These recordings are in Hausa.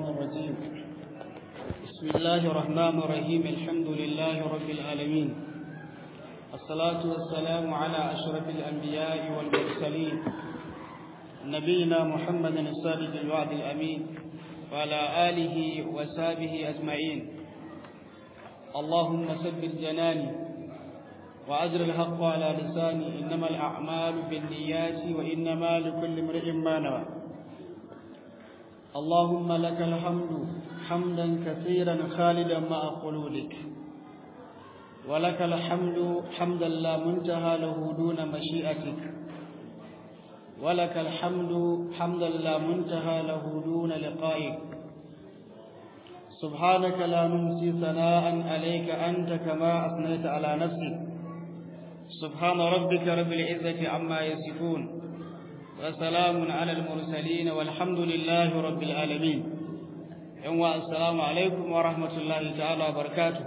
الشيطان الرجيم بسم الله الرحمن الرحيم الحمد لله رب العالمين الصلاة والسلام على أشرف الأنبياء والمرسلين نبينا محمد الصادق الوعد الأمين وعلى آله وسابه أجمعين اللهم ثبت جناني وأجر الحق على لساني إنما الأعمال بالنيات وإنما لكل امرئ ما نوى اللهم لك الحمد حمدا كثيرا خالدا مع خلودك ولك الحمد حمدا لا منتهى له دون مشيئتك ولك الحمد حمدا لا منتهى له دون لقائك سبحانك لا ننسي ثناء عليك أنت كما أثنيت على نفسك سبحان ربك رب العزة عما يصفون وسلام على المرسلين والحمد لله رب العالمين يوم السلام عليكم ورحمة الله تعالى وبركاته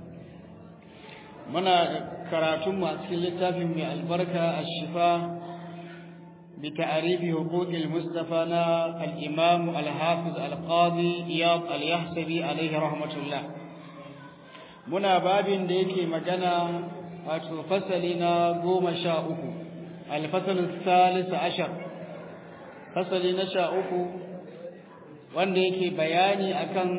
منا كراتم أسكيل التافي من البركة الشفاء بتعريف حقوق المصطفى الإمام الحافظ القاضي إياض اليحسبي عليه رحمة الله منا باب ديكي مجانا wato fasali na goma sha uku alfasalin salisa ashar fasali na sha uku wanda yake bayani akan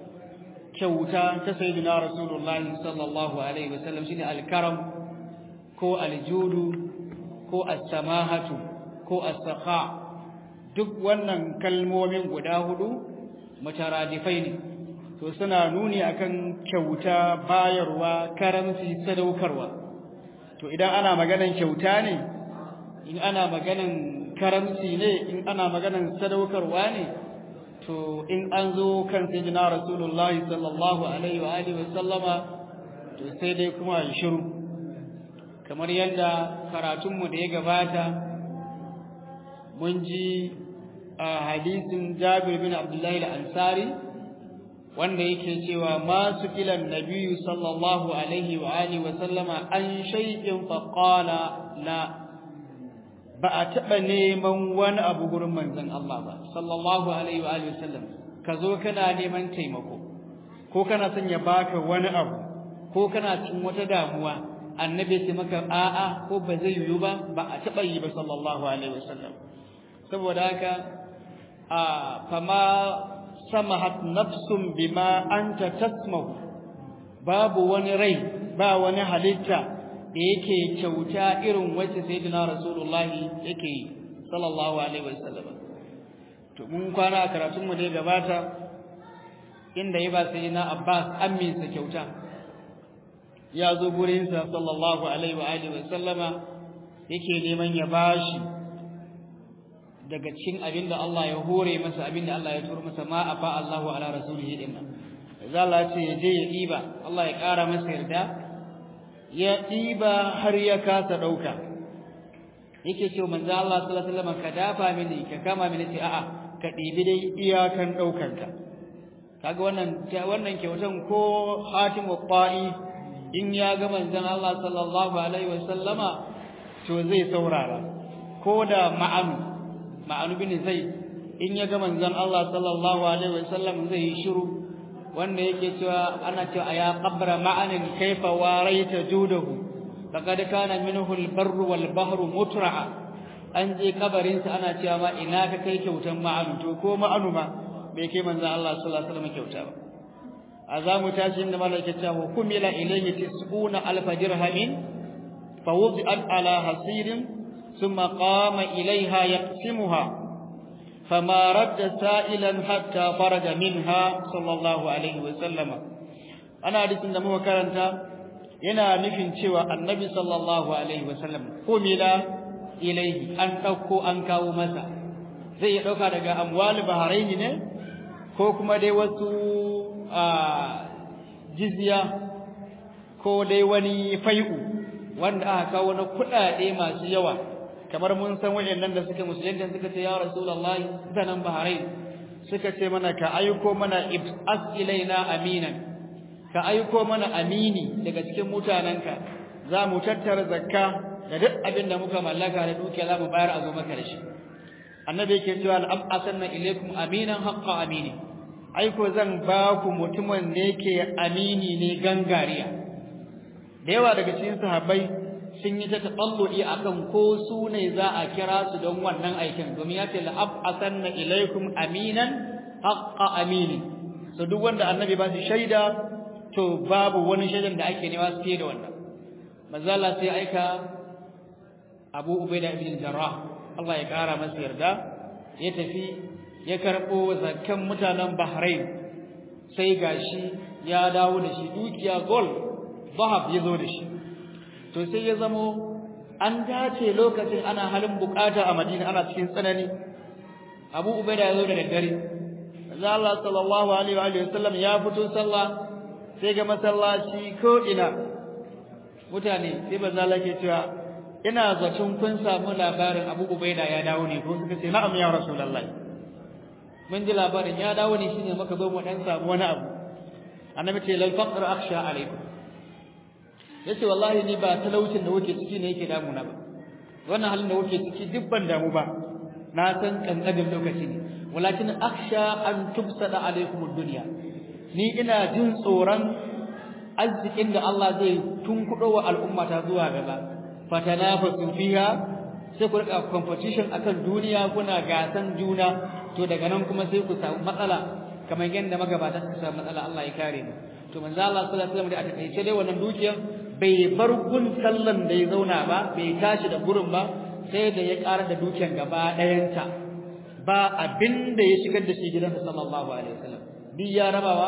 kyauta ta sayyidina rasulullahi sallallahu alaihi wasallam shine alkaram ko aljudu ko as-samahatu ko as-sakha duk wannan kalmomin guda hudu mutaradifai ne to suna nuni akan kyauta bayarwa karamci sadaukarwa to idan ana maganan kyauta ne in ana maganan karamci ne in ana maganan sadaukarwa ne to in an zo kan sayyidina rasulullahi sallallahu alaihi wa alihi wasallama to sai dai kuma yi shiru kamar yadda karatunmu da ya gabata mun ji a hadisin Jabir bin Abdullahi al-Ansari wanda yake cewa ma su kilan nabiyyu sallallahu alaihi wa alihi wa sallama an shay'in fa qala la ba a taba neman wani abu gurin manzon Allah ba sallallahu alaihi wa alihi wa sallam ka zo kana neman taimako ko kana son ya baka wani abu ko kana cikin wata damuwa annabi sai maka a'a ko ba zai yiwu ba ba a taba yi ba sallallahu alaihi wa sallam saboda haka a fama samahat nafsun bima anta tasmahu babu wani rai ba wani halitta da yake kyauta irin wacce sayyidina rasulullahi yake yi sallallahu alaihi wasallam to mun kwana a karatun mu da gabata inda ya ba sayyidina Abbas ammin sa kyauta ya zo gurin sa sallallahu alaihi wa alihi wasallama yake neman ya bashi daga cikin abin da Allah ya hore masa abin da Allah ya turo masa ma afa Allahu ala rasulihi dinna za Allah ce ya je ya diba Allah ya ƙara masa yarda ya diba har ya kasa dauka yake cewa manzo Allah sallallahu alaihi wasallam ka dafa mini ka kama mini ce a'a ka dibi dai iyakan daukar ka kaga wannan wannan kyautan ko Hatimu Qa'i in ya ga manzon Allah sallallahu alaihi wasallama to zai saurara ko da ma'anu ma'anu bin zai in ya ga manzon Allah sallallahu alaihi wasallam zai yi shiru wanda yake cewa ana cewa ya qabra ma'anin kaifa waraita judahu laqad kana minhu al-barru wal bahru mutra'a an je kabarin sa ana cewa ma ina ka kai kyautan ma'anu to ko ma'anu ma bai kai manzon Allah sallallahu alaihi wasallam kyauta ba azamu tashi inda malaka cewa kumila ilayhi tis'una alf dirhamin fa wudi'at ala hasirin ثم قام إليها يقسمها فما رد سائلا حتى فرج منها صلى الله عليه وسلم أنا حديث da muka karanta yana nufin cewa annabi sallallahu alaihi wasallam kumila ilaihi an dauko an kawo masa zai ya dauka daga amwal bahrain ne ko kuma dai wasu jizya ko dai wani fai'u wanda aka kawo na kuɗaɗe masu yawa kamar mun san wayannan da suka musulunta suka ce ya rasulullahi zanan bahrain suka ce mana ka aiko mana ibas ilaina aminan ka aiko mana amini daga cikin mutananka za mu tattara zakka da duk abin da muka mallaka da dukiya za mu bayar a zo maka da shi annabi yake cewa al-asanna ilaykum aminan haqqa amini aiko zan ba ku mutumin da yake amini ne gangariya da yawa daga cikin sahabbai sun yi ta taɓalluɗi a kan ko su ne za a kira su don wannan aikin domin ya ce la'ab'asanna ilaikum aminan haqqa amini so duk wanda annabi ba shi shaida to babu wani shaidan da ake nema su fiye da wannan manzo Allah sai aika Abu Ubaida ibn Jarrah Allah ya kara masa yarda ya tafi ya karɓo zakkan mutanen Bahrain sai gashi ya dawo da shi dukiya gold zahab ya zo da shi to sai ya zamo an dace lokacin ana halin bukata a Madina ana cikin tsanani Abu Ubaida ya zo da daddare manzo Allah sallallahu alaihi wa sallam ya fito sallah sai ga masallaci ko ina mutane sai manzo Allah ke cewa ina zaton kun samu labarin Abu Ubaida ya dawo ne ko suka ce na'am ya Rasulullahi mun ji labarin ya dawo ne shine muka zo mu dan samu wani abu annabi ce lal faqr akhsha alaikum yace wallahi ni ba talaucin da kuke ciki ne yake damuna ba wannan halin da kuke ciki duk ban damu ba na san kankanin lokaci ne walakin akhsha an tubsada alaikum ad-dunya ni ina jin tsoron arzikin da Allah zai tunkudo wa al'umma ta zuwa gaba fatanafasu fiha sai ku rika competition akan duniya kuna gasan juna to daga nan kuma sai ku samu matsala kamar yadda magabata suka samu matsala Allah ya kare mu to manzo Allah sallallahu alaihi wasallam da a takaice dai wannan dukiyar bai bar gun sallan da ya zauna ba bai tashi da gurin ba sai da ya ƙara da dukiyar gaba ɗayanta ba abin da ya shigar da shi gidansa sallallahu alaihi wasallam duk ya rabawa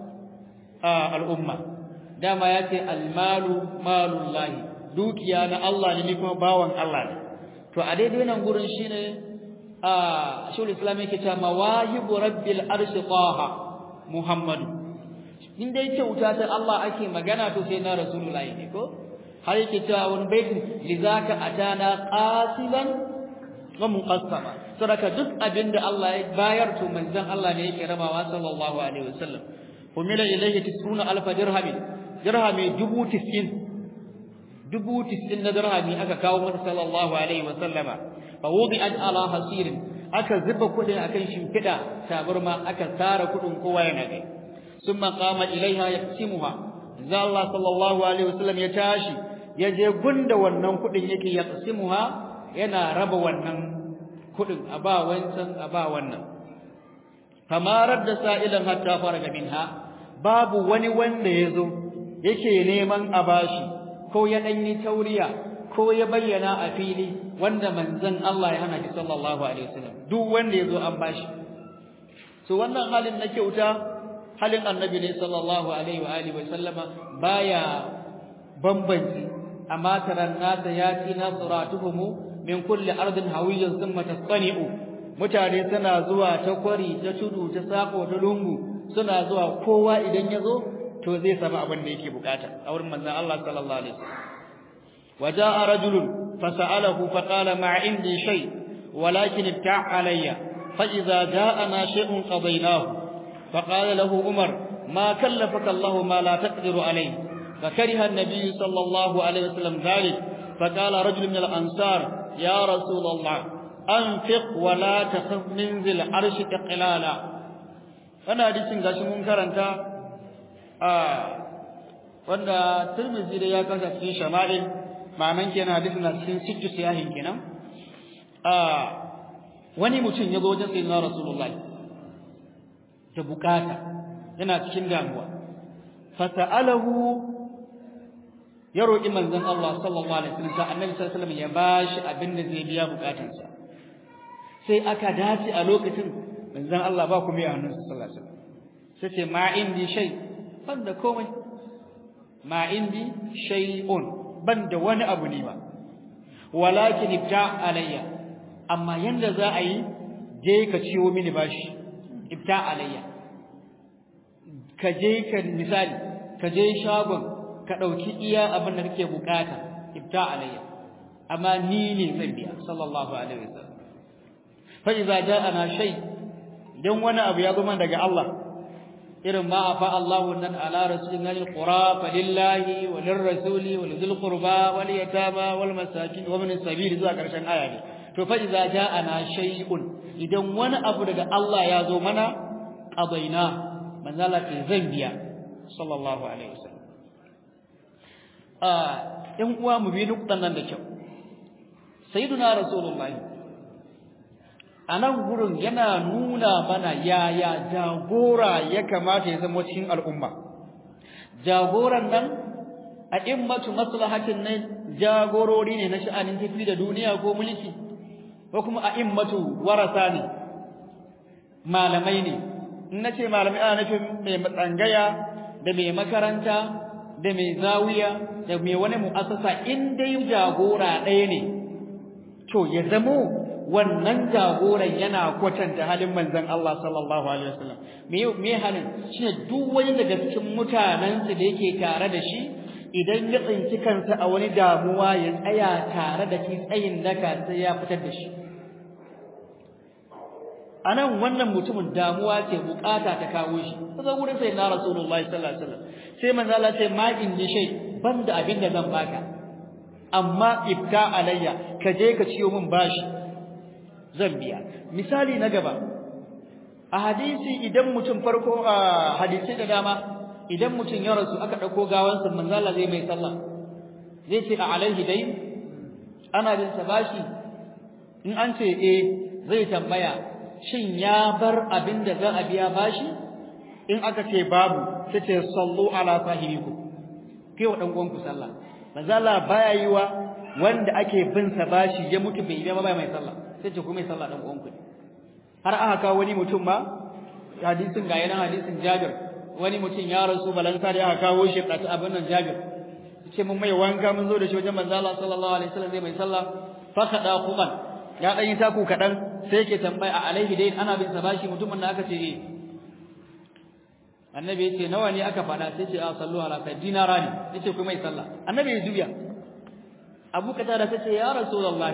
a al'umma dama ya ce almalu malullahi dukiya na Allah ne kuma bawan Allah ne to a daidai nan gurin shine a shul islam yake cewa mawahibu rabbil arshi taha muhammadu in dai kyauta ta Allah ake magana to sai na rasulullahi ne ko har yake cewa wani baitin lizaka atana qasilan wa muqassama saboda duk abinda Allah ya bayar to manzon Allah ne yake rabawa sallallahu alaihi wasallam humila ilayhi tisuna alf dirhamin dirhami dubu tis'in dubu tis'in na dirhami aka kawo masa sallallahu alaihi wasallama fa wudi'at ala hasirin aka zuba kudin akan shimfida tabarma aka tara kudin kowa yana kai summa qama ilaiha yaqsimuha za Allah sallallahu alaihi wasallam ya tashi ya je gunda wannan kudin yake yaqsimuha yana raba wannan kudin a ba wancan a ba wannan kamarar da sa'ilan hatta faraga minha babu wani wanda yazo yake neman a bashi ko ya danyi tauriya ko ya bayyana a fili wanda manzon Allah ya hana shi sallallahu alaihi wasallam duk wanda yazo an bashi so wannan halin na kyauta halin annabi ne sallallahu alaihi wa alihi wasallama baya bambanci amma taran nasa yati nasratuhum min kulli ardin hawiyyan thumma tasani'u mutane suna zuwa ta kwari ta tudu ta sako ta lungu suna zuwa kowa idan yazo to zai samu abin da yake bukata a wurin manzon Allah sallallahu alaihi wasallam وجاء رجل فسأله فقال ما عندي شيء ولكن ابتع علي فإذا جاءنا شيء قضيناه فقال له عمر ما كلفك الله ما لا تقدر عليه فكره النبي صلى الله عليه وسلم ذلك فقال رجل من الأنصار يا رسول الله أنفق ولا تخف من ذي العرش إقلالا أنا حديث gashi mun karanta a wanda Tirmidhi da ya kasa cikin shama'il ma'anan kenan hadisin na cikin sittu siyahin kenan a wani mutum ya zo wajen sayyidina Rasulullahi da bukata yana cikin damuwa fasa'alahu ya roƙi manzon Allah sallallahu alaihi wasallam sa annabi sallallahu alaihi wasallam ya bashi abin da zai biya bukatansa sai aka dace a lokacin manzon Allah ba ku mai hannun sallallahu alaihi wasallam sai ce ma indi shay banda komai ma indi shay'un banda wani abu ne ba walakin ibta alayya amma yanda za a yi je ka ciwo mini bashi ibta alayya ka je ka misali ka je shagon ka dauki iya abin da kake bukata ibta alayya amma ni ne zan biya sallallahu alaihi wasallam fa idza ja'ana shay dan wani abu ya zo man daga Allah irin ma afa Allahu nan ala rasulina alqura falillahi walirrasuli walidhil qurba wal yatama wal masakin wa min sabil zuwa karshen aya ne to fa idza ja'ana shay'un idan wani abu daga Allah ya zo mana qadaina manzo Allah ce zan biya sallallahu alaihi wasallam ah ɗan uwa mu bi duk nan da kyau sayyiduna rasulullahi anan gurin yana nuna mana yaya jagora ya kamata ya zama cikin al'umma jagoran nan a immatu maslahatin ne jagorori ne na sha'anin tafi da duniya ko mulki ko kuma a immatu warasa ne malamai ne in nace malamai ana nufin mai matsangaya da mai makaranta da mai zawiya da mai wani mu'assasa in dai jagora ɗaya ne to ya zamo wannan jagoran yana kwatanta halin manzon Allah sallallahu alaihi wasallam me me halin shine duk wani daga cikin mutanen da yake tare da shi idan ya tsinci kansa a wani damuwa ya tsaya tare da shi tsayin daka sai ya fitar da shi anan wannan mutumin damuwa ce bukata ta kawo shi sai gurin sai na rasulullahi sallallahu alaihi wasallam sai manzo Allah sai ma in ni shay banda abin da zan baka amma ibta alayya ka je ka ciyo min bashi zan biya misali na gaba a hadisi idan mutum farko a hadisi da dama idan mutum ya rasu aka dauko gawansa manzo Allah zai mai sallah zai ce a alaihi dai ana bin sa bashi in an ce eh zai tambaya shin ya bar abin da za a biya bashi in aka ce babu sai ce sallu ala sahibikum kai wa dan uwanku sallah manzo Allah baya yi wa wanda ake bin sa bashi ya mutu bai biya ba mai sallah sai ce ku mai sallah dan uwanku har aka kawo wani mutum ma hadisin ga yana hadisin Jabir wani mutum ya rasu balanta da aka kawo shi da abin nan Jabir ce mun mai wanka mun zo da shi wajen manzo Allah sallallahu alaihi wasallam zai mai sallah fa kada kuban ya dan yi taku kadan sai yake tambaya a alaihi dai ana bin sa bashi mutumin da aka ce eh annabi yace nawa ne aka fada sai ce a sallu ala kai dinara ne yace ku mai sallah annabi ya juya abu katada tace ya rasulullahi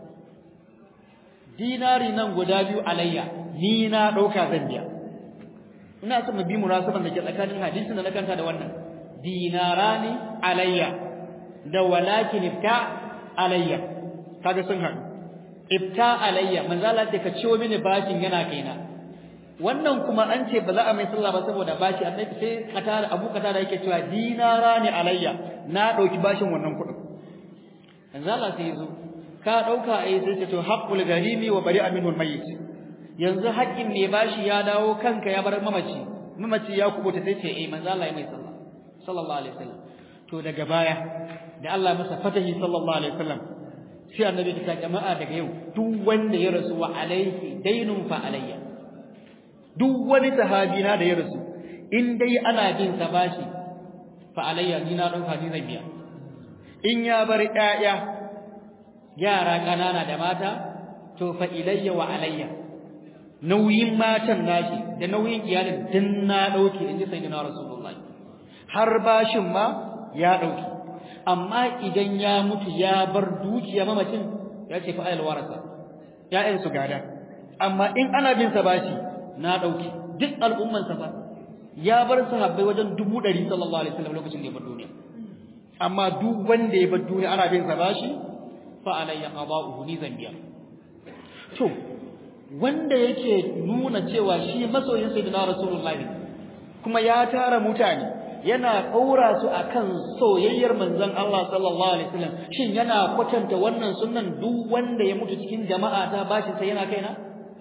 dinari nan guda biyu alayya ni na dauka zan biya ina son mu bi munasaban da ke tsakanin hadisin da na kanta da wannan dinarani alayya da walakin ibta alayya kaga sun haɗu ibta alayya manzo Allah ce ka ciwo mini bashin yana kaina wannan kuma an ce ba za a mai sallah ba saboda bashi annabi sai kata Abu Kata da yake cewa dinarani alayya na dauki bashin wannan kuɗin manzo Allah sai yazo ka dauka ai sai ce to haqqul gharimi wa bari'a minhu almayyit yanzu haƙƙin mai bashi ya dawo kanka ya bar mamaci mamaci ya kubuta sai ce eh manzo Allah ya mai sallah sallallahu alaihi wasallam to daga baya da Allah masa fatahi sallallahu alaihi wasallam sai annabi ta jama'a daga yau duk wanda ya rasu wa alaihi dainun fa alayya duk wani sahabi na da ya rasu in dai ana bin sa bashi fa alayya ni na dauka ni zan biya in ya bar ƴaƴa yara kanana da mata to fa ilayya wa alayya nauyin matan nashi da nauyin iyalin din na dauke inji sayyidina rasulullahi har bashin ma ya dauke amma idan ya mutu ya bar dukiya mamacin ya ce fa ayal warasa ya'yan su gada amma in ana bin sa bashi na dauke duk al'umman sa fa ya bar sahabbai wajen dubu ɗari sallallahu alaihi wasallam lokacin da ya bar duniya amma duk wanda ya bar duniya ana bin sa bashi fa alayya qada'uhu ni zan biya to wanda yake nuna cewa shi masoyin sayyidina rasulullahi kuma ya tara mutane yana kaura su akan soyayyar manzon Allah sallallahu alaihi wasallam shin yana kwatanta wannan sunnan duk wanda ya mutu cikin jama'a ta bashi sai yana kaina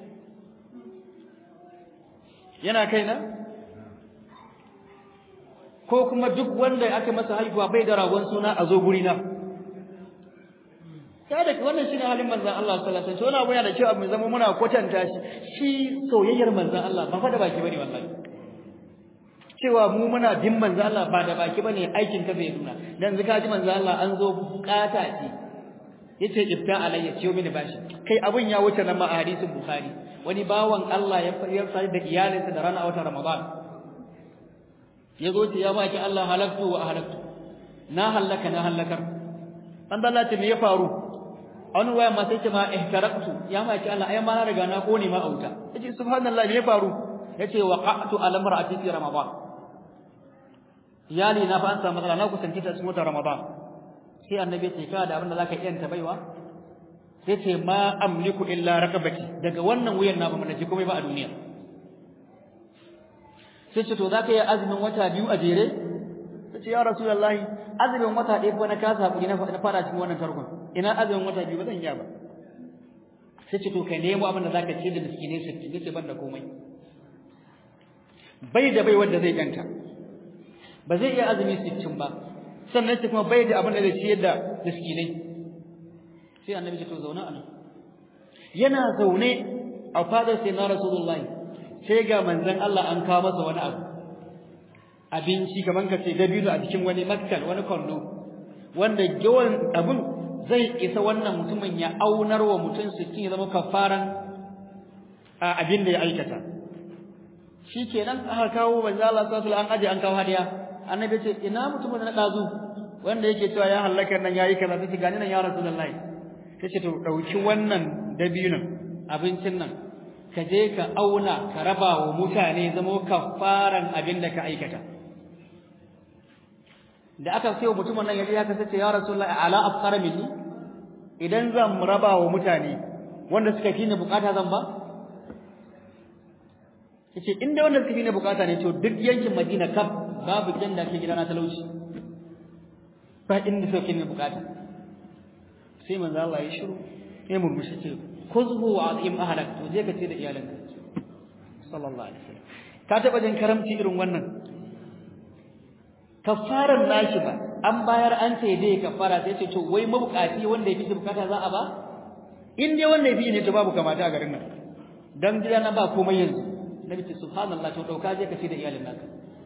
yana kaina ko kuma duk wanda aka masa haihuwa bai da ragon suna a zo guri na kada wannan shine halin manzon Allah sallallahu alaihi wasallam to yana da cewa mu zama muna kwatanta shi shi soyayyar manzon Allah ba fa da baki bane wallahi cewa mu muna bin manzo Allah ba da baki bane aikin ka bai nuna dan zaka ji manzo Allah an zo bukata ce yace ifta alayya ciyo mini bashi kai abun ya wuce nan ma a hadisin bukhari wani bawan Allah ya fayar sai da iyalinsa da rana a watan ramadan yazo ce ya baki Allah halaktu wa halaktu na halaka na halakar an Allah ce me ya faru an waya ma sai ce ma ihtaraqtu ya baki Allah ai ma na riga na kone ma auta yace subhanallahi me ya faru yace waqa'tu ala mar'ati fi ramadan iyali na fa an samu matsala na kusanci ta cikin watan Ramadan sai annabi ya ce ka da abin da zaka iya ta baiwa sai ce ma amliku illa raqabati daga wannan wuyan na ba mun ji komai ba a duniya sai ce to zaka yi azumin wata biyu a jere sai ce ya rasulullahi azumin wata ɗaya ko na kasa hakuri na fara cikin wannan tarkon ina azumin wata biyu ba zan iya ba sai ce to kai nemo abin da zaka ce da miskinai sittin yace ban da komai bai da bai wanda zai ganta ba zai iya azumi sittin ba sannan ce kuma bai da abin da zai ciyar da miskinai sai annabi ce to zauna a nan yana zaune a fadar sai na rasulullahi sai ga manzon Allah an kawo masa wani abu abinci kaman ka ce dabino a cikin wani makkal wani kwando wanda yawan abin zai isa wannan mutumin ya aunar wa mutum sittin ya zama kafaran abin da ya aikata shikenan aka kawo manzo Allah sallallahu alaihi an aje an kawo hadiya annabi ce ina mutumin na dazu wanda yake cewa ya halaka nan yayi kaza sai gani nan ya rasulullahi tace to dauki wannan dabinon abincin nan ka je ka auna ka raba wa mutane zama kafaran abin da ka aikata da aka sayo mutumin nan yaji haka sace ya rasulullahi ala afqara minni idan zan raba wa mutane wanda suka fi ni bukata zan ba yace inda wanda suka fi ni bukata ne to duk yankin Madina kaf babu gidan da ke gidana talauci ba inda suka fi ni bukata sai manzo Allah ya shiru ya murmushi ce kuzhu wa azim ahlak to je ka ce da iyalanka sallallahu alaihi wasallam ka taba jin karamci irin wannan kafaran nashi ba an bayar an ce dai kafara sai ce to wai mabukaci wanda yafi bukata za a ba in dai wanda yafi ne to babu kamata a garin nan dan gida na ba komai yanzu nabi ce subhanallah to dauka je ka ce da iyalin naka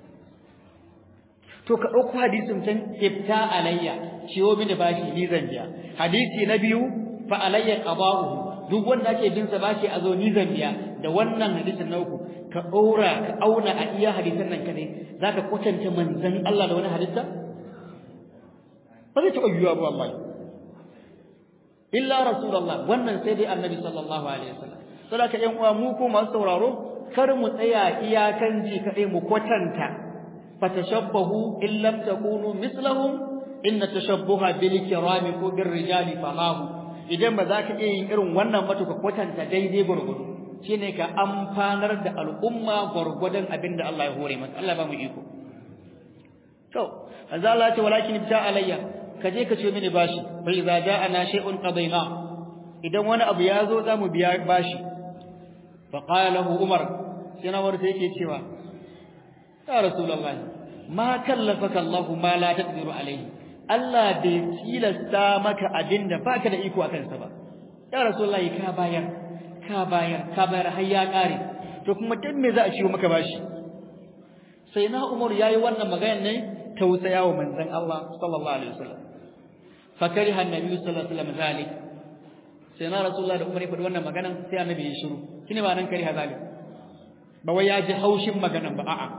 to ka dauko hadisin can ibta alayya ciwo mini bashi ni zan biya hadisi na biyu fa alayya qada'uhu duk wanda ake bin sa bashi a zo ni zan biya da wannan hadisin na uku ka ɗora ka auna a iya hadisan nan kadai zaka kwatanta manzon Allah da wani hadisa ba zai taɓa yiwuwa ba wallahi illa rasulullah wannan sai dai annabi sallallahu alaihi wasallam saboda ƴan uwa mu ko masu sauraro kar mu tsaya iyakan ji kadai mu kwatanta fatashabbahu in lam takunu mislahum inna tashabbuha bil kirami ko bir rijali falahu idan ba za ka iya yin irin wannan ba to ka kwatanta daidai gurgudu shine ka amfanar da al'umma gurgudan abinda Allah ya hore maka Allah ba mu iko to azza Allah ce walakin ibta alayya ka je ka ce mini bashi fa idza ja'ana shay'un qadayna idan wani abu ya zo za mu biya bashi fa qala lahu umar sai na warta yake cewa ya rasulullahi ma kallafaka Allah ma la taqdiru alayhi Allah bai tilasta maka abin da baka da iko akan sa ba ya rasulullahi ka bayar ka bayar ka bayar har ya kare to kuma dan me za a ciwo maka bashi sai na Umar yayi wannan magana ne tausaya wa manzon Allah sallallahu alaihi wasallam fa kariha annabi sallallahu alaihi wasallam zalik sai na rasulullahi da Umar ya faɗi wannan magana sai annabi ya shiru shine ba nan kariha zalik ba wai ya ji haushin maganan ba a'a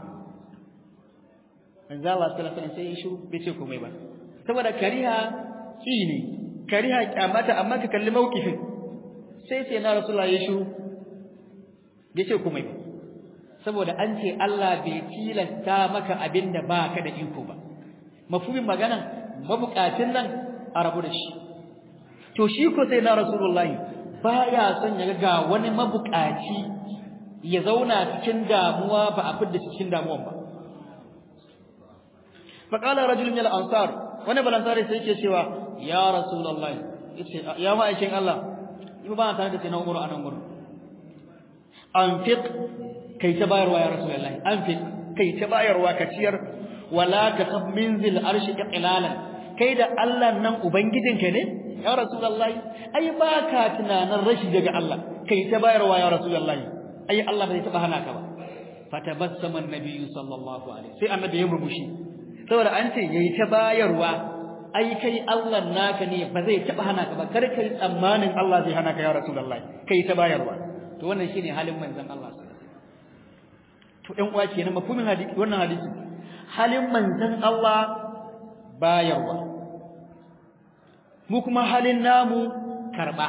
manzo Allah sallallahu alaihi wasallam sai ya shiru bai ce komai ba saboda kariha shi ne kariha kyamata amma ka kalli mawkifin sai sai na rasulullah ya shiru bai ce komai ba saboda an ce Allah bai tilasta maka abin da ba ka da iko ba mafhumin magana mabukacin nan a rabu da shi to shi ko sai na rasulullah baya son ya ga wani mabukaci ya zauna cikin damuwa ba a fidda cikin damuwan ba faqala rajulun min al-ansar wani balansari sai yake cewa ya rasulullahi yace ya ma'aikin Allah in ba tare da sai na umru anan gurin anfiq kai ta bayarwa ya rasulullahi anfiq kai ta bayarwa ka ciyar wala ka khaf min zil arshi iqlalan kai da Allah nan ubangijinka ne ya rasulullahi ai ba ka tunanin rashi daga Allah kai ta bayarwa ya rasulullahi ai Allah bai taba hana ka ba fatabassama an-nabi sallallahu alaihi sai annabi ya murmushi saboda an ce yayi ta bayarwa ai kai Allah naka ne ba zai taba hana ka ba kar kai tsammanin Allah zai hana ka ya rasulullahi kai ta bayarwa to wannan shine halin manzon Allah to ɗan uwa kenan mafhumin hadisi wannan hadisi halin manzon Allah bayarwa mu kuma halin namu karba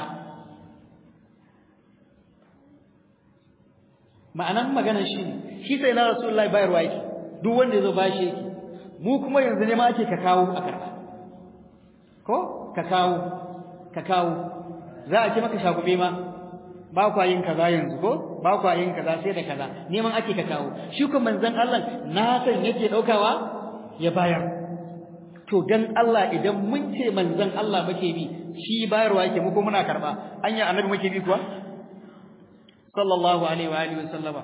ma'anan maganar shi shi sai na rasulullahi bayarwa yake duk wanda yazo bashi yake mu kuma yanzu ne ma ake ka kawo a karba ko ka kawo ka kawo za a ce maka shagube ma ba kwa yin kaza yanzu ko ba kwa yin kaza sai da kaza neman ake ka kawo shi kuma manzon Allah na san yake daukawa ya bayar to dan Allah idan mun ce manzon Allah muke bi shi bayarwa yake mu ko muna karba anya annabi muke bi kuwa sallallahu alaihi wa alihi wasallama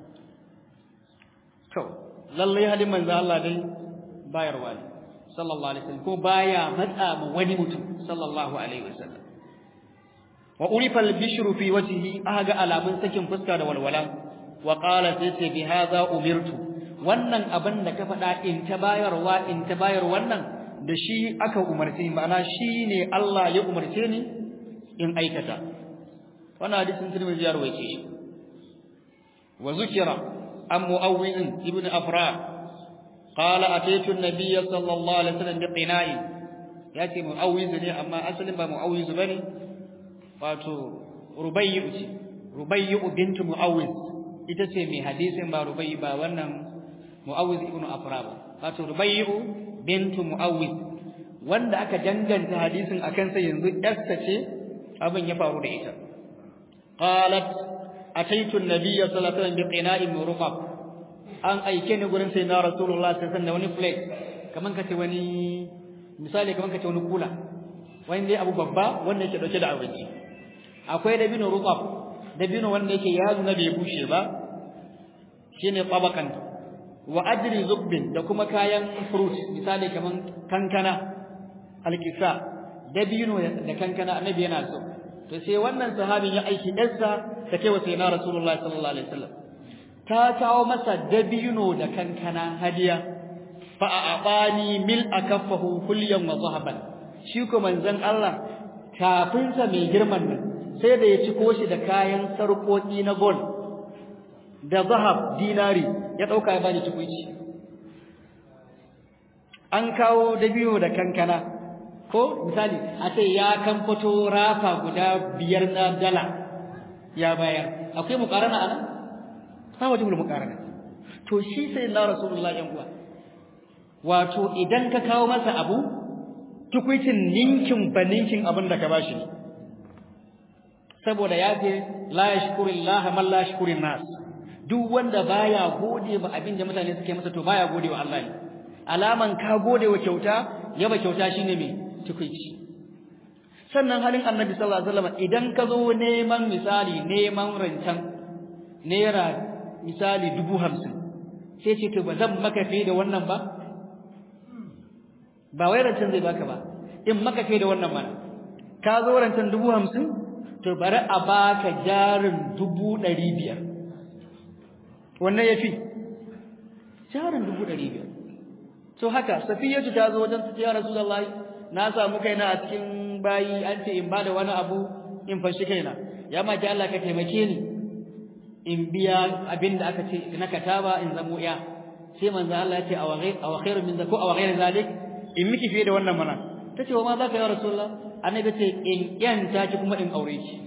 to lalle halin manzon Allah dai bayarwa ne sallallahu alaihi wasallam ko baya matsa mu wani mutum sallallahu alaihi wasallam wa urifa al-bishru fi wajhihi aga alamun sakin fuska da walwala wa qala sai bi hadha umirtu wannan abin da ka faɗa in ta bayarwa in ta bayar wannan da shi aka umarce ni ma'ana shi ne Allah ya umarce ni in aikata wannan hadisin Tirmidhi ya rawaice shi wa zukira an mu'awwin ibn afra qala ataitu an-nabiy sallallahu alaihi wasallam bi qina'i yace mu'awwiz ne amma asalin ba mu'awwiz bane wato rubayyu ce rubayyu bint mu'awwiz ita ce mai hadisin ba rubayyu ba wannan mu'awwiz ibn afra ba wato rubayyu bintu mu'awwiz wanda aka danganta hadisin akan sa yanzu yarsa ce abin ya faru da ita qalat ataitu an-nabiy sallallahu alaihi wasallam biqina'in murqab an aike ni gurin sai na rasulullah sallallahu alaihi wasallam wani plate kaman kace wani misali kaman kace wani kula wani dai abu babba wanda yake dauke da abinci akwai dabino ruqab dabino wanda yake yazo na bai bushe ba shine tabakan wa adri zubbin da kuma kayan fruit misali kaman kankana alkisa dabino da kankana annabi yana so to sai wannan sahabin ya aiki ɗansa ta kai wa sayyidina rasulullahi sallallahu alaihi wasallam ta kawo masa dabino da kankana hadiya fa a'abani mil akaffahu kulyan wa zahaban shi ko manzon Allah kafinsa mai girman nan sai da ya ciko shi da kayan sarƙoƙi na gold da zahab dinari ya dauka ya bani tukuici an kawo dabino da kankana ko misali a ce ya kamfato rafa guda biyar na dala ya bayar akwai mukarana anan ba wajen mukarana to shi sai na rasulullah yan uwa wato idan ka kawo masa abu tukuicin ninkin baninkin abin da ka bashi ne saboda ya ce la yashkurillaha man la yashkurin nas duk wanda baya gode ba abin da mutane suke masa to baya gode wa Allah ne alaman ka gode wa kyauta yaba kyauta shine me tukuici sannan halin annabi sallallahu alaihi wasallam idan ka zo neman misali neman rancen naira misali dubu hamsin sai ce to ba zan maka fi da wannan ba ba wai rancen zai baka ba in maka fi da wannan mana ka zo rancen dubu hamsin to bari a baka jarin dubu ɗari biyar wannan ya fi jarin dubu ɗari biyar to haka safiyatu ta zo wajen ya rasulullahi na samu kaina a cikin bayi an ce in bada wani abu in fashi kaina ya ma ki Allah ka taimake ni in biya abin da aka ce na kataba in zamo ya sai manzo Allah ya ce aw ghayr aw khairu min zaku aw ghayr zalik in miki fiye da wannan mana tace wa ma zaka ya rasulullah annabi ce in yanta ki kuma in aure ki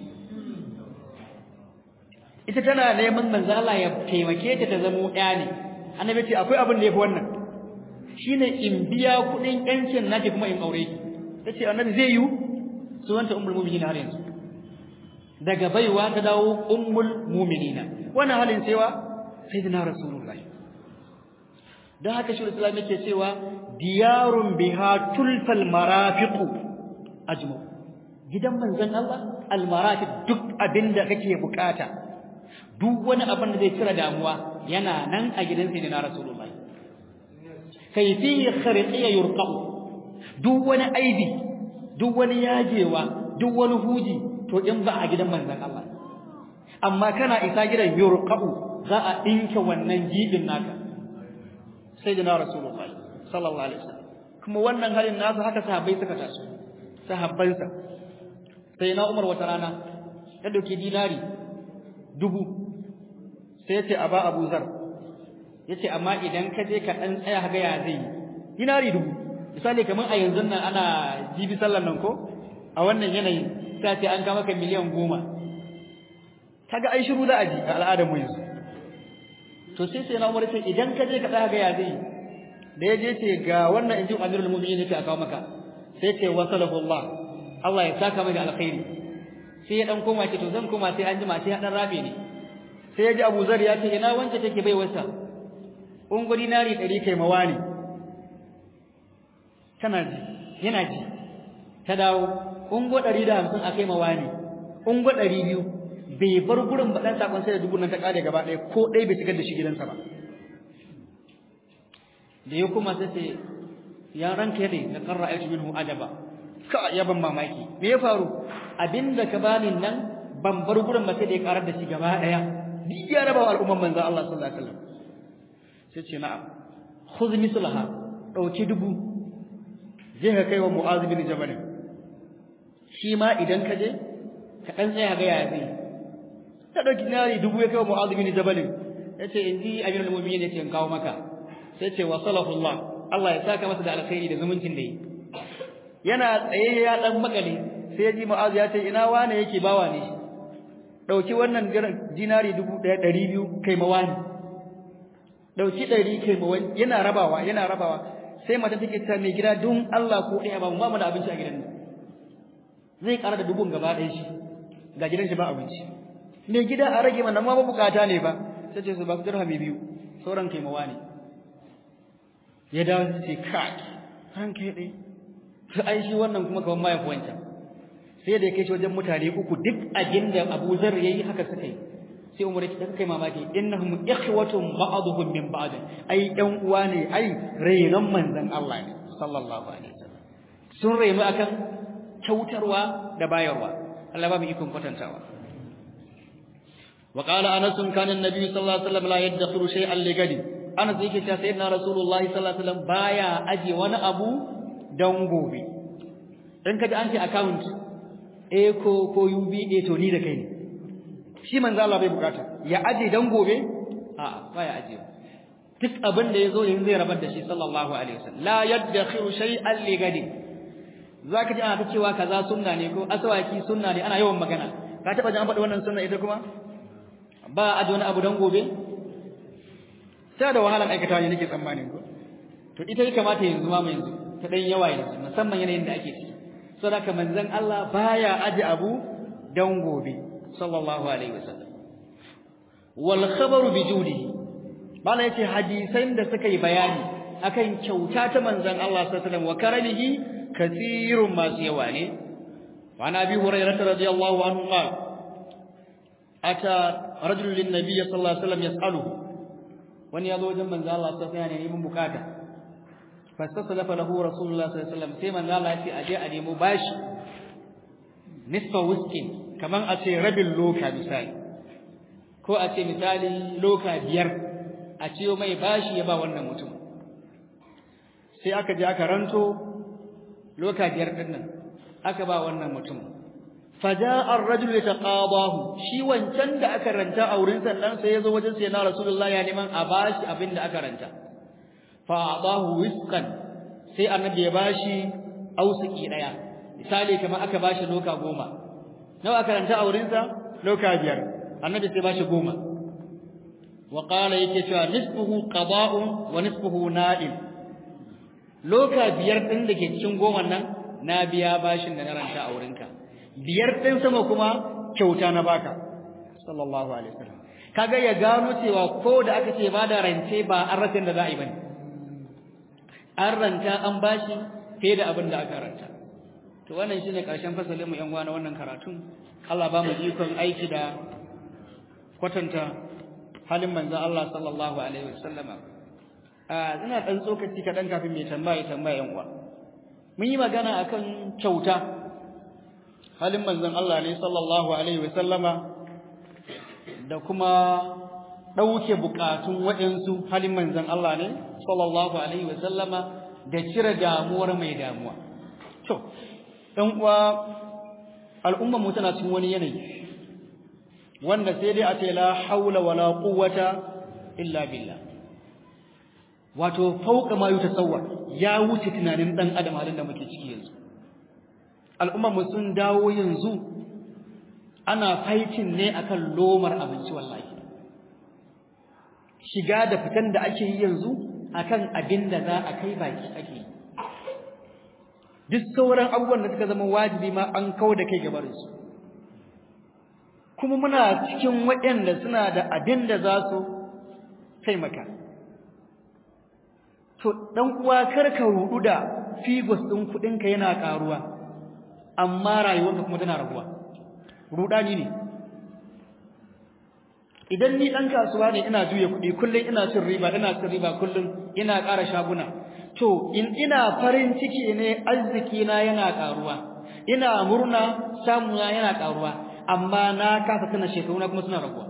ita tana neman manzo Allah ya taimake ta ta zamo ya ne annabi ce akwai abin da yafi wannan shine in biya kudin yancin naki kuma in aure ki tace annabi zai yi sunanta ummul mu'minin har yanzu daga baiwa ta dawo ummul mu'minina wannan halin cewa sayyidina rasulullahi dan haka shi Islam yake cewa diyarun biha tulfal marafiqu ajmu gidan manzon Allah al marafiq duk abinda kake bukata duk wani abin da zai cire damuwa yana nan a gidan sayyidina rasulullahi kai fihi khariqiyya yurqa'u duk wani aibi duk wani yajewa duk wani huji to in ba a gidan manzon Allah amma kana isa gidan yurqa'u za a dinka wannan jibin naka sayyidina rasulullahi sallallahu alaihi wasallam kuma wannan halin nasu haka sahabbai suka taso sahabbansa sai na Umar wata rana ya dauki dinari dubu sai ya ce aba Abu Zar yace amma idan ka je ka dan tsaya ga ya zai dinari dubu misali kamar a yanzu nan ana jibi sallar nan ko a wannan yanayin sai ce an ga maka miliyan goma kaga ai shiru za a ji a al'adar mu yanzu to sai sai na umar sai idan ka je ka tsaya ga ya zai da ya je ce ga wannan inji amirul mu'minin yake a kawo maka sai ce wasalahu Allah Allah ya saka mai da alkhairi sai ya dan koma ce to zan koma sai an jima sai ya dan rabe ne sai ya ji Abu Zar ya ce ina wance take bai wasa ungo dinari 100 kai mawani tana ji yana ji ta dawo ungo 150 akai mawani ungo 200 bai bar gurin ba dan sakon sai da dubu nan ta kare gaba ɗaya ko ɗaya bai shigar da shi gidansa ba da ya kuma sai ce ya ranka ne da qarra ayatu minhu ajaba ka ya ban mamaki me ya faru abinda ka bani nan ban bar gurin ba sai da ya karar da shi gaba ɗaya duk ya raba wa al'umman manzon Allah sallallahu alaihi wasallam sai ce na'am khudh mislaha dauki dubu je ka kai wa mu'az bin jabal shi ma idan ka je ka dan tsaya ga ya zai ta dauki nari dubu ya kai wa mu'az bin jabal yace inji amirul mu'minin yace in kawo maka sai ce wasalahu Allah Allah ya saka masa da alkhairi da zumuncin da yi yana tsaye ya dan makale sai ya ji mu'az ya ce ina wane yake bawa ne dauki wannan dinari 1200 kai mawani dauki 100 kai mawani yana rabawa yana rabawa sai mata take ta mai gida don Allah ko ɗaya ba mu ba mu da abinci a gidan nan zai ƙara da dubun gaba ɗaya shi ga gidan shi ba abinci mai gida a rage mana ma ba bukata ne ba sai ce su ba dirhami biyu sauran kai mawani ya dawo su ce kai ran kai ɗaya to ai shi wannan kuma kaman ma ya fi wancan sai da ya kai shi wajen mutane uku duk abin da Abu Zar yayi haka suka yi sai Umar ya kai mamaki innahum ikhwatun ba'dhum min ba'd ai ɗan uwa ne ai rainon manzon Allah ne sallallahu alaihi wasallam sun rainu akan kyautarwa da bayarwa Allah ba mu ikon kwatantawa وقال أنس كان النبي صلى الله عليه وسلم لا يدخر شيئا لغد أنس yake cewa sayyidina Rasulullahi sallallahu alaihi wasallam baya aje wani abu dan gobe in kaji an ce account A ko ko UBA to ni da kai ne shi manzo Allah bai bukata ya aje dan gobe a'a baya aje duk abin da yazo yanzu zai rabar da shi sallallahu alaihi wasallam la yadkhiru shay'an li gadi zaka ji ana ta cewa kaza sunna ne ko asawaki sunna ne ana yawan magana ka taba jin an faɗi wannan sunna ita kuma ba aje wani abu dan gobe sai da wahalan aikata ne nake tsammanin ko to ita ya kamata yanzu ma mu yanzu ta dan yawa yanzu musamman yanayin da ake ciki saboda manzon Allah baya aje abu dan gobe sallallahu alaihi wasallam wal khabaru bi judihi bala yace hadisan da suka yi bayani akan kyauta ta manzon Allah sallallahu alaihi wasallam wa karamihi kathirun masu yawa ne wa nabi hurairah radiyallahu anhu qala ata rajulun lin nabiy sallallahu alaihi wasallam yas'aluhu wani yazo wajen manzon Allah sallallahu alaihi wasallam neman bukata fastasalafa lahu rasulullah sallallahu alaihi wasallam sai manzon Allah ya ce aje a nemo bashi nisfa whisky kaman a ce rabin loka misali ko a ce misali loka biyar a ciyo mai bashi ya ba wannan mutum sai aka je aka ranto loka biyar din nan aka ba wannan mutum faja'a ar-rajul yataqadahu shi wancan da aka ranta a wurin sannan sai yazo wajen sai na rasulullahi ya neman a bashi abin da aka ranta fa adahu wisqan sai annabi ya bashi ausiki daya misali kamar aka bashi loka goma nawa aka ranta a wurinsa loka biyar annabi sai bashi goma wa qala yake cewa nisfuhu qada'un wa nisfuhu na'im loka biyar din da ke cikin goma nan na biya bashin da na ranta a wurinka biyar din sama kuma kyauta na baka sallallahu alaihi wasallam kaga ya gano cewa ko da aka ce ba da rance ba an rasa da za a yi bane an ranta an bashi fiye da abin da aka ranta to wannan shine karshen fasalin mu yan na wannan karatun Allah ba mu ikon aiki da kwatanta halin manzon Allah sallallahu alaihi wasallama a ina dan tsokaci kadan kafin mai tambaya tambaya yan uwa mun yi magana akan kyauta halin manzon Allah ne sallallahu alaihi wasallama da kuma dauke bukatun waɗansu halin manzon Allah ne sallallahu alaihi wasallama da cire damuwar mai damuwa to ɗan uwa al'ummar mu tana cikin wani yanayi wanda sai dai a ce la haula wala quwwata illa billah wato fauka ma yutasawwar ya wuce tunanin dan adam halin da muke ciki yanzu al'ummar mu sun dawo yanzu ana fighting ne akan lomar abinci wallahi shiga da fitan da ake yi yanzu akan abin da za a kai baki ake yi duk sauran abubuwan da suka zama wajibi ma an kawo da kai gabarin su kuma muna cikin waɗanda suna da abin da za su taimaka to dan uwa karka rudu da figos din kudinka yana karuwa amma rayuwarka kuma tana raguwa rudani ne idan ni dan kasuwa ne ina juya kudi kullun ina cin riba ina cin riba kullun ina ƙara shaguna to in ina farin ciki ne arziki na yana karuwa ina murna samu na yana karuwa amma na kasa tana shekaru na kuma suna raguwa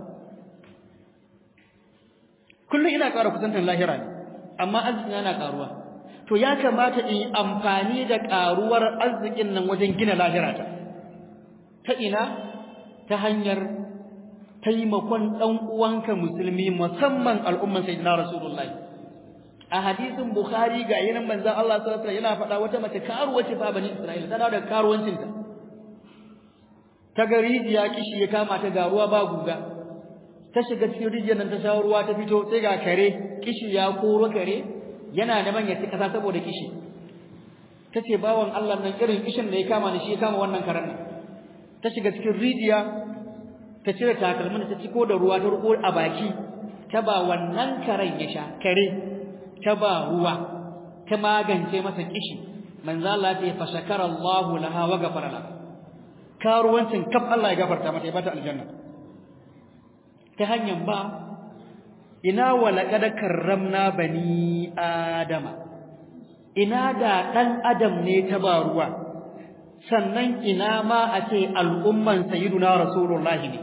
kullun ina ƙara kusantar lahira ne amma arziki yana karuwa to ya kamata in amfani da karuwar arzikin nan wajen gina lahirata ta ina ta hanyar taimakon dan uwanka musulmi musamman al'umman sayyidina rasulullahi a hadisin bukhari ga yayin manzon Allah sallallahu alaihi wasallam yana faɗa wata mace karuwa ce fa bani isra'ila tana da karuwancin ta ta ga rijiya kishi ya kama ta ga ruwa ba guga ta shiga cikin rijiyar nan ta sha ruwa ta fito sai ga kare kishi ya koro kare yana da manya ta kasa saboda kishi tace bawan Allah nan irin kishin da ya kama ni shi ya kama wannan karen nan ta shiga cikin rijiya ta cire takalmin ta ciko da ruwa ta ruko a baki ta ba wannan karen ya sha kare ta ba ruwa ta magance masa kishi manzo Allah ya fa shakara Allah laha wa ghafara laha karuwancin kaf Allah ya gafarta mata ya bata aljanna ta hanyar ba ina walaqad karramna bani adama ina da dan adam ne ta ba ruwa sannan ina ma a ce al'umman sayyiduna rasulullahi ne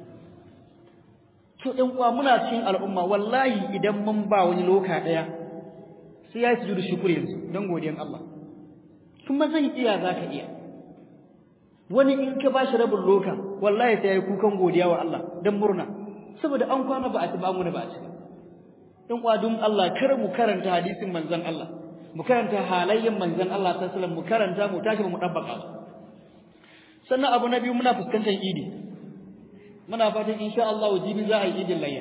to ɗan uwa muna cikin al'umma wallahi idan mun ba wani loka ɗaya sai ya yi sujudu shukuri yanzu don godiyan Allah kuma zan iya za ka iya wani in ka ba shi rabin loka wallahi sai ya yi kukan godiya wa Allah don murna saboda an kwana ba a ci ba mu da ba a ci ɗan uwa don Allah kar mu karanta hadisin manzon Allah mu karanta halayyan manzon Allah sallallahu alaihi wasallam mu karanta mu tashi mu dabbaka sannan abu na biyu muna fuskantar idi muna fatan insha Allah jibi za a yi idin layya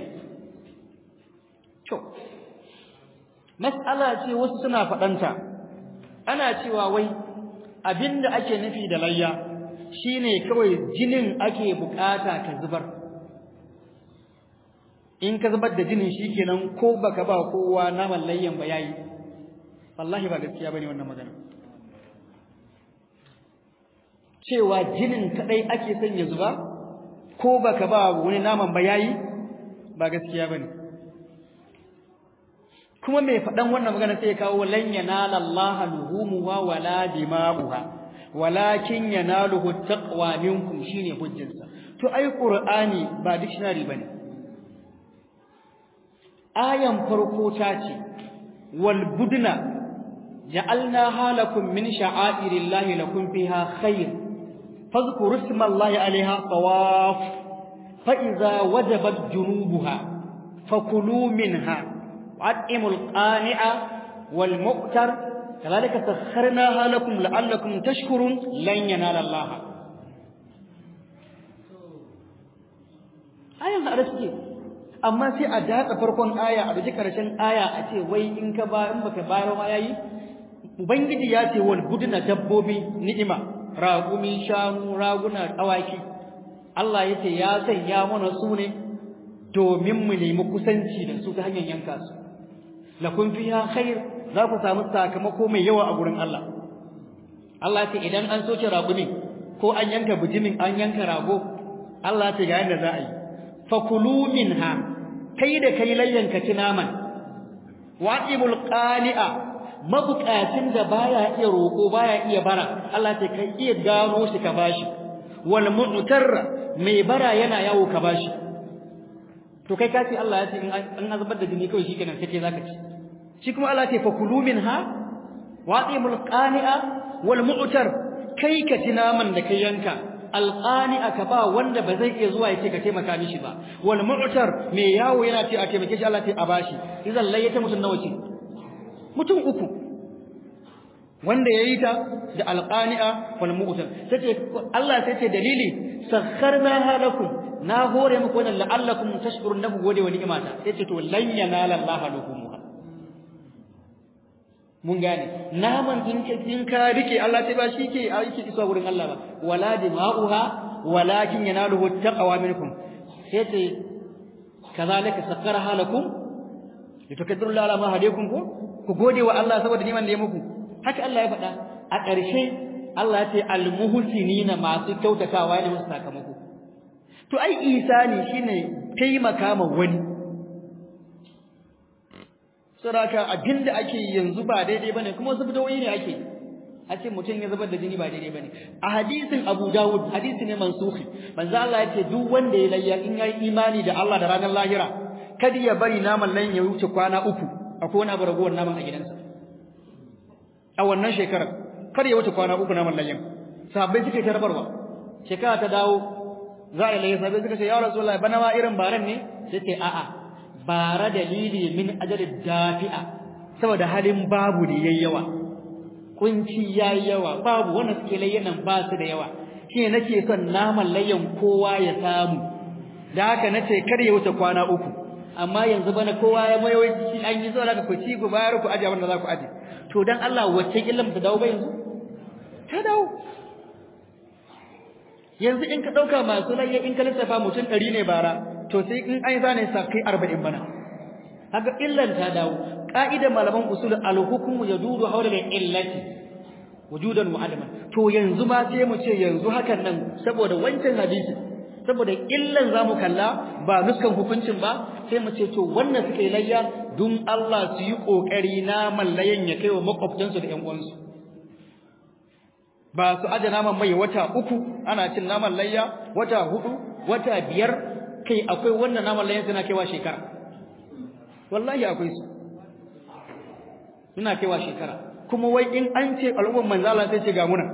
to mas'ala ce wasu suna fadanta ana cewa wai abinda ake nufi da layya shine kawai jinin ake bukata ka zubar in ka zubar da jinin shikenan ko baka ba kowa naman layyan ba yayi wallahi ba gaskiya bane wannan magana cewa jinin kadai ake son ya zuba ko baka ba wani naman ba yayi ba gaskiya bane kuma mai fadan wannan magana sai ya kawo lan yanala Allah luhumuha wala dima'uha walakin yanaluhu taqwa minkum shine hujjarsa to ai qur'ani ba dictionary bane ayan farko ta ce wal budna ja'alnaha lakum min sha'airillahi lakum fiha khair fadhkuru ismallahi 'alayha tawaf fa idza wajabat junubuha fakulu minha wa'imul qani'a wal mu'tar kadhalika sakharnaha lakum la'allakum tashkurun lan yanala Allah ayan da suke amma sai a datsa farkon aya a duji karshen aya a ce wai in ka ba in baka bayar ma yayi ubangiji ya ce wal budna dabbobi ni'ima ragumi shanu raguna awaki Allah yace ya sanya mana su ne domin mu nemi kusanci da su ta hanyar yanka su lakum fiha khair za ku samu sakamako mai yawa a gurin Allah Allah ya ce idan an soke ragumi ko an yanka bijimin an yanka rago Allah ya ce ga yadda za a yi fakulu minha kai da kai layyanka ci naman wa'ibul qani'a mabukacin da baya iya roko baya iya bara Allah ta kai iya gano shi ka bashi wal mu'tarra mai bara yana yawo ka bashi to kai kace Allah ya ce in an azabar da jini kawai shikenan sai kai zaka ci shi kuma Allah ce fakulu minha wa'ibul qani'a wal mu'tar kai ka ci naman da kai yanka alqani'a ka ba wanda ba zai iya zuwa ya ce ka taimaka mishi ba wal mu'tar mai yawo yana ce a taimake shi Allah ce a bashi idan layyata mutun nawa ce mutum uku wanda yayi ta da alqani'a wal mu'tar sai Allah sai ce dalili sakharna halakum na hore muku wannan la'allakum tashkurun nabu gode wa ni'imata sai ce to lan yanala Allah lahumuha mun gane naman in ka in ka rike Allah sai ba shi ke aiki isa wurin Allah ba wala dima'uha walakin yanaluhu taqwa minkum sai ce kazalika sakkaraha lakum litukaddiru ala ma hadaykum ko ku gode wa Allah saboda niman da ya muku haka Allah ya faɗa a ƙarshe Allah ya ce almuhsinina masu kyautatawa ne musu sakamako to ai isani shine taimaka ma wani saboda abinda ake yanzu ba daidai bane kuma wasu bidoyi ne ake a ce mutum ya zubar da jini ba daidai bane a hadisin Abu Dawud hadisi ne mansuhi manzo Allah ya ce duk wanda ya layya in yayi imani da Allah da ranar lahira kada ya bari naman nan ya wuce kwana uku akwai wani abu ragowar naman a gidansa a wannan shekarar kada ya wuce kwana uku naman layyan sahabbai suka yi tarbarwa shekara ta dawo za a layya sahabbai suka ce ya rasulullahi bana ma irin baran ne sai ce a'a bara dalili min ajalid dafi'a saboda halin babu da yayi yawa kunci yayi yawa babu wanda suke layyanan ba su da yawa shine nake son naman layyan kowa ya samu da haka nace kar ya wuce kwana uku amma yanzu bana kowa ya mayo shi an yi zuwa ku ci ku bayar ku aje wanda za ku aje to dan Allah wacce illan ta dawo ba yanzu ta dawo yanzu in ka dauka masu layya in ka lissafa mutum 100 ne bara to sai in an zane sa kai 40 bana haka illan ta dawo ka'idar malaman usul al-hukmu yadudu hawla al-illati wujudan wa adaman to yanzu ma sai mu ce yanzu hakan nan saboda wancan hadisi saboda illan zamu kalla ba nuskan hukuncin ba sai mu ce to wannan suka yi layya dun Allah su yi kokari na mallayan ya kai wa makwabtansu da ƴan uwansu ba su aje naman mai wata uku ana cin naman layya wata hudu wata biyar kai akwai wannan naman layyan suna kaiwa shekara wallahi akwai su suna kaiwa shekara kuma wai in an ce al'umman manzala sai ce ga muna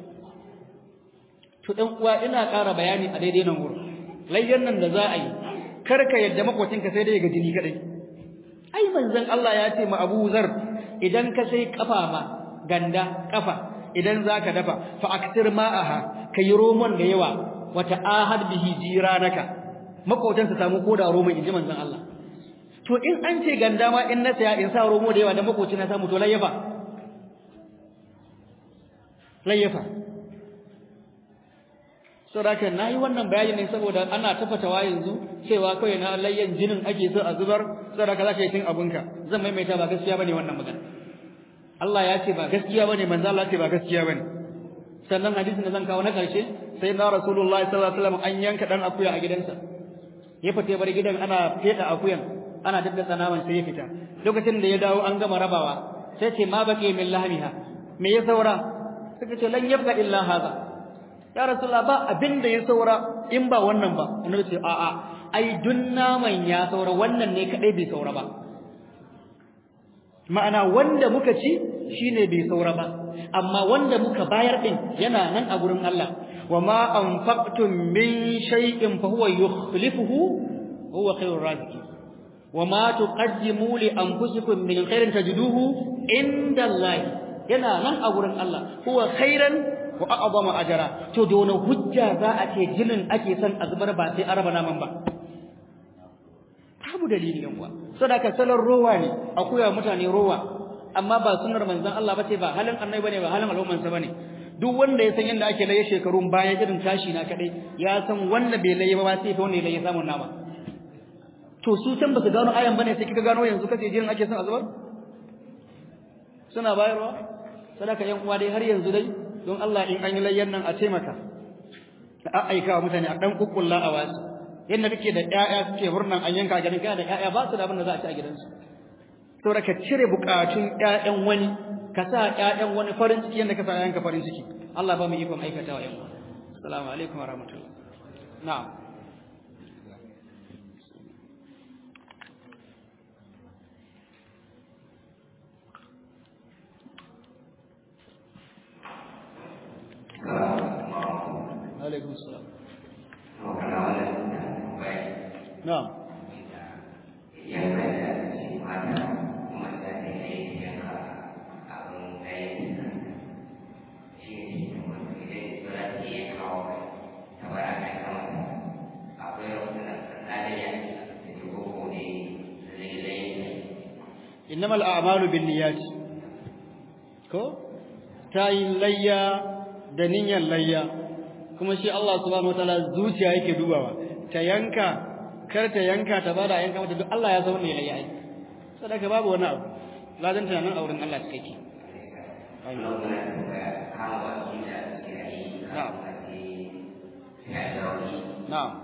to ɗan uwa ina ƙara bayani a daidai nan wurin layyan nan da za a yi kar ka yadda makwacinka sai dai ga jini kadai ai manzon Allah ya ce ma Abu Zar idan ka sai kafa ma ganda kafa idan zaka dafa fa aktir ma'aha kai romon da yawa wata ahad bihi jiranaka makwatan su samu koda romon inji manzon Allah to in an ce ganda ma in na saya in sa romo da yawa da makoci na samu to layyafa layyafa saboda nayi wannan bayani ne saboda ana tafatawa yanzu cewa kai na layyan jinin ake so a zubar saboda ka zaka yi cin abunka zan maimaita ba gaskiya bane wannan magana Allah ya ce ba gaskiya bane manzo Allah ce ba gaskiya bane sannan hadisin da zan kawo na karshe sai na rasulullahi sallallahu alaihi wasallam an yanka dan akuya a gidansa ya fita bar gidan ana feda akuyan ana daddasa naman sai ya fita lokacin da ya dawo an gama rabawa sai ce ma baqi min lahmiha me ya saura suka ce lan yabqa illa hadha ya rasulullah ba abin da ya saura in ba wannan ba annabi ce a'a ai dun naman ya saura wannan ne kadai bai saura ba ma'ana wanda muka ci shine bai saura ba amma wanda muka bayar din yana nan a gurin Allah wama anfaqtum min shay'in fa huwa yukhlifuhu huwa khairur raziqin wama tuqaddimu li anfusikum min khairin tajiduhu inda Allah yana nan a gurin Allah huwa khairan wa a'zama ajra to da wani hujja za a ce jinin ake son a zubar ba sai araba naman ba babu dalili yan uwa sadaka salon rowa ne akuya mutane rowa amma ba sunnar manzon Allah bace ba halin annabi bane ba halin al'umman sa bane duk wanda ya san yanda ake laye shekarun bayan irin tashi na kadai ya san wanda bai laye ba sai fa wanda ya laye samun nama to su can ba su gano ayan bane sai kika gano yanzu kace jinin ake son a zubar suna bayarwa sadaka yan uwa dai har yanzu dai don Allah in an yi layyan nan a taimaka a aika wa mutane a dan kukkulla a wasu yadda kake da ƴaƴa suke murnan an yanka gidan kai da ƴaƴa ba su da abin da za a ci a gidansu saboda ka cire bukatun ƴaƴan wani ka sa ƴaƴan wani farin ciki yadda ka sa ƴaƴanka farin ciki Allah ba mu ikon aikatawa yan uwa assalamu alaikum wa rahmatullah na'am alaikum salam na'am innamal a'malu binniyat ko tayin layya da niyyar layya kuma shi Allah subhanahu wataala zuciya yake dubawa ta yanka kar ta yanka ta bada yanka mata duk Allah ya zama mai layya ai sadaka babu wani abu ladan ta nan auren Allah take na'am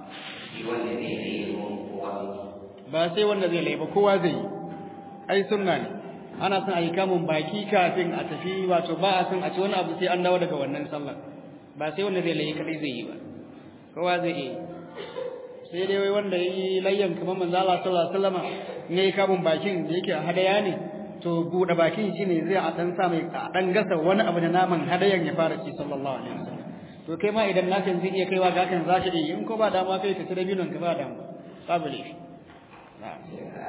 ba sai wanda zai laiba kowa zai yi ai sunna ne ana son a yi kamun baki kafin a tafi wato ba a son a ci wani abu sai an dawo daga wannan sallar ba sai wanda zai layi kadai zai yi ba kowa zai yi sai dai wai wanda yi layyan kamar manzo Allah sallallahu alaihi wasallam ne kamun bakin da yake hadaya ne to bude bakin shine zai a dan sa mai a dan gasa wani abu da naman hadayan ya fara ci sallallahu alaihi wasallam to kai ma idan nakan zai iya kaiwa ga kan zaka yi in ko ba dama kai ka ci dabinon ka ba dama babu laifi na'am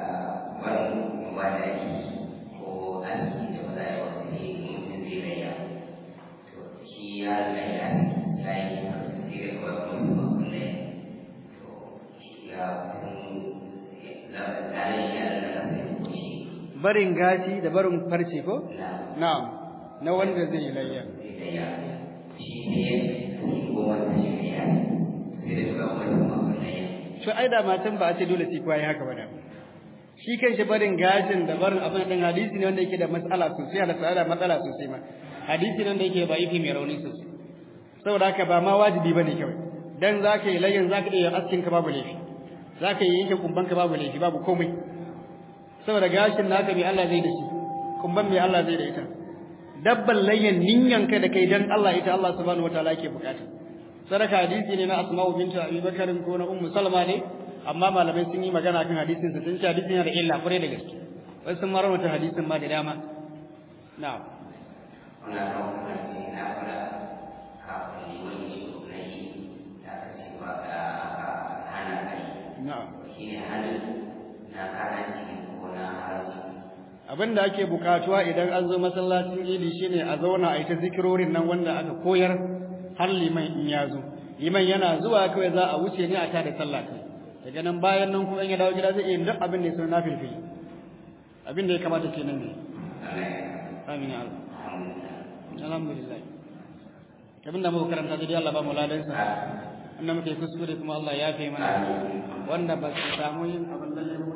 wannan wanda yake ko aski da ba za a yi wasu ne mutum zai raya to shi ya raya ya yi sai da kawai kuma su ba kulle to shi ya kun lalai shi ya raya sai ko shi barin gashi da barin farce ko na na'am na wanda zai yi layya zai raya shi ne ya yi goma da shi ne ya sai da kawai kuma su ba kulle to ai da matan ba a ce dole sai kowa yi haka ba da shi kanshi barin gashin da barin abin din hadisi ne wanda yake da matsala sosai da tsara matsala sosai ma hadisi ne wanda yake ba yifi mai rauni sosai saboda haka ba ma wajibi bane kawai dan zaka yi layyan zaka iya askin ka babu laifi zaka yi yanke kumban ka babu laifi babu komai saboda gashin naka mai Allah zai da shi kumban mai Allah zai da ita dabban layyan ninyan kai da kai dan Allah ita Allah subhanahu wataala yake bukata sadaka hadisi ne na Asma'u bintu Abi Bakar ko na Ummu Salma ne amma malamai sun yi magana kan hadisin sa sun ce hadisin yana da illa kwarai da gaske wai sun marawata hadisin ma da dama na'am wannan rawar ne na fara kafin yi wani shi na yi da aka ce ba ka hana kai na'am shi ne hannun na karanci ko na haramci abin da ake bukatuwa idan an zo masallacin idi shine a zauna a yi ta zikirorin nan wanda aka koyar har liman in ya zo liman yana zuwa kawai za a wuce ne a tada sallah kai daga nan bayan nan kuma in ya dawo gida zai iya yin duk abin da ya so na filfili abin da ya kamata kenan ne amin ya Allah alhamdulillah abin da muka karanta dai Allah ba mu ladan sa annabi muke kuskure kuma Allah ya fi mana wanda ba su samu yin abin da